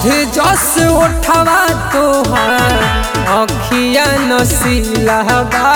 मध जस उठवा तोहार अखिया नसीला बा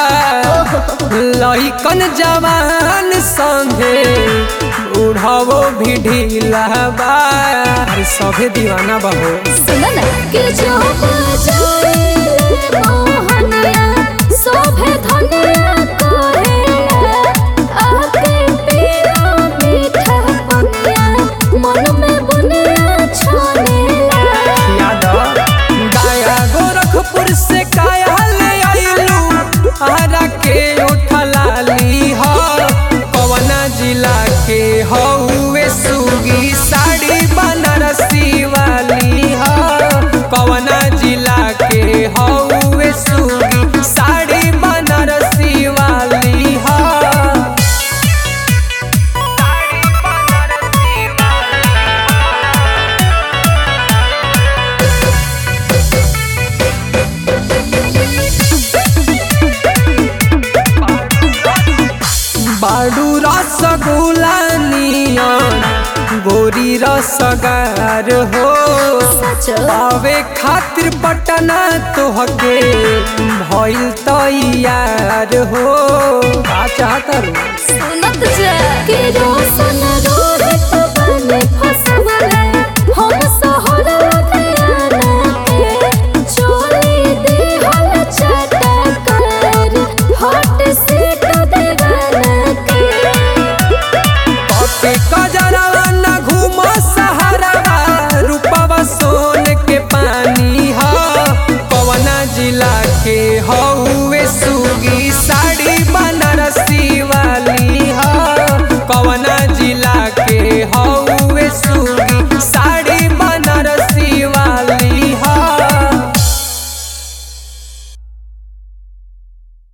लइकन जवान संगे उड़ावो भी ढीला बा अरे सभे दीवाना बहो सुन ना के जो बजाए मोहनिया शोभे धनिया कोहेला आके पीरा मीठा पनिया मन में बुनिया छोनेला याद गाया गोरखपुर से काया ले आइलू आरा के उठला ली हो कवना जिला के हौवे सुगी साड़ी बनारसी वाली हो कवना जिला के हौवे सुगी साड़ी बनारसी वाली हो साड़ी बनारसी बाडू रसगुल्ला नियन गोरी रसगार हो सच पावे खातिर पटना तोहके भइल तैयार हो का चाहत रू सुनत जा